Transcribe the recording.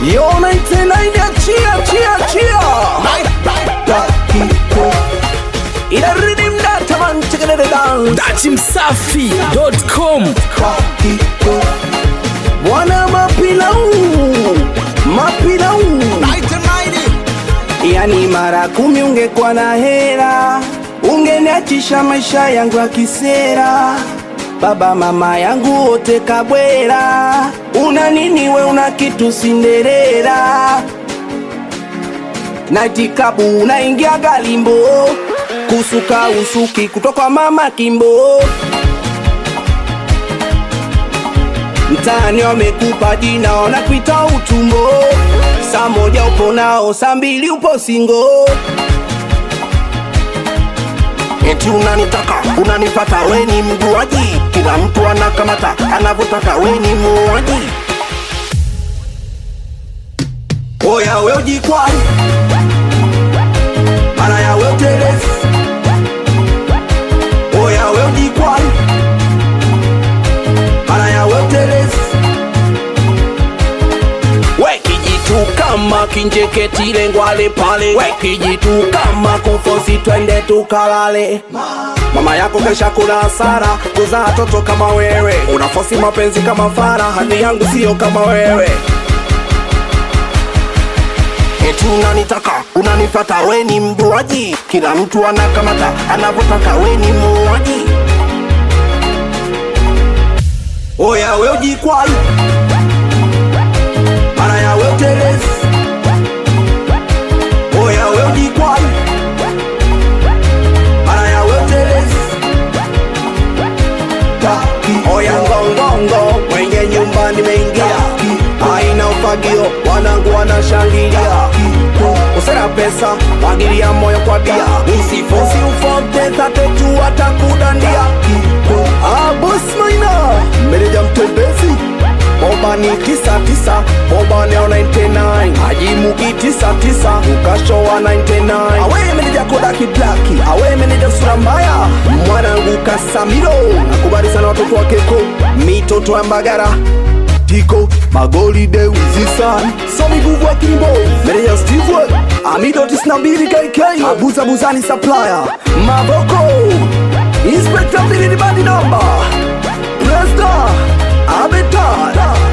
Yo 99 achia achia achia Dakiko Ila rhythm data man check it down dachimsafi.com Dakiko Bwana mapilau Mapilau Yani mara kumi ungekuwa na hera Ungeniachisha maisha yangu ya kisera Baba mama yangu wote kabwera Una nini we una kitu Cinderella Natikabu unaingia galimbo Kusuka usuki kutoka mama kimbo Mtaani wamekupa jina wanakuita utumbo Saa moja upo nao, saa mbili upo singo Eti unanitaka, unanipata, we ni mjuaji Kila mtu anakamata, anavyotaka, we ni muuaji Oya we ujikwai Mara ya we utelezi Oya we ujikwai Mara ya we utelezi We kijitu kama kinjeketile ngwale pale We kijitu kama kufosi twende tukalale Mama yako kesha kula hasara kuzaa toto kama wewe Unafosi mapenzi kama fara hadi yangu sio kama wewe Eti unanitaka unanipata, we ni mjuaji, kila mtu anakamata anavyotaka, we ni muuaji. Oya we ujikwai, mara ya we utelezi. Oya we ujikwai, mara ya we utelezi. Oya ngongongo, mwenye nyumba nimeingia, aina ufagio, wanangu wanashangilia. Usera pesa, mwagilia moyo kwa bia, usifosi ufote tatetu atakudandia. Ah, boss maina, meneja mtembezi Bobani tisa tisa, Bobani au 99 Ajimuki tisa tisa, ukashowa 99 Awe meneja Kodaki Blaki, awe meneja sura mbaya Mwanangu Kasamiro, nakubali sana watoto wa Keko Mitoto ya Mbagara Tiko, Magoli de Wizisan Somi Guvu wa Kimbo, meneja Steve Amido tisina mbili KK Abuza Buzani Supplier Maboko Inspector Billy Bandi Number Presta Abetar